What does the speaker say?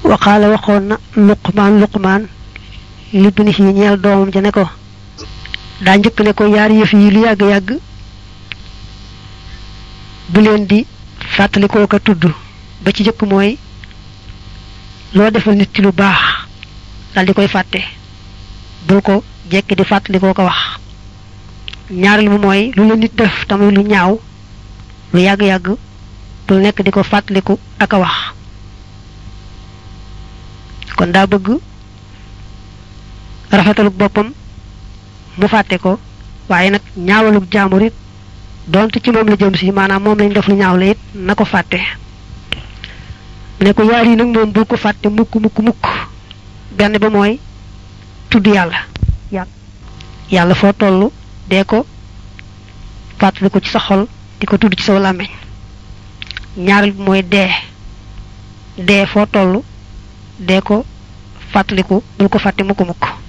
waqaala waxoon na luqmaan luqmaan libni yi ñeel doomam ja ne ko daa njëkk ne ko yaar yëf yi lu yàgg-yàgg bu leen di fàttalikoo ko tudd ba ci jëkk mooy loo defal nit ci lu baax dal di koy fàtte bul ko jekki di fàttalikoo ko wax ñaareel mu mooy lu la nit def tamit lu ñaaw lu yàgg-yàgg bul nekk di ko fàttaliku ak a wax kon daa bëgg rafetaluk boppam mu fàtte ko waaye nag ñaawaluk jaamur it donte ci moom la jëm si maanaam moom lañ def lu ñaaw la it na ko fàtte mu ne ko yaar yi nag moom bul ko fàtte mukk mukk mukk benn ba mooy tudd yàlla yàlla foo toll dee ko fàttali ko ci sa xol di ko tudd ci sa làmmiñ ñaareel bi mooy dee dee foo toll dee ko fàttaliku bul ko fàtte mukk mukk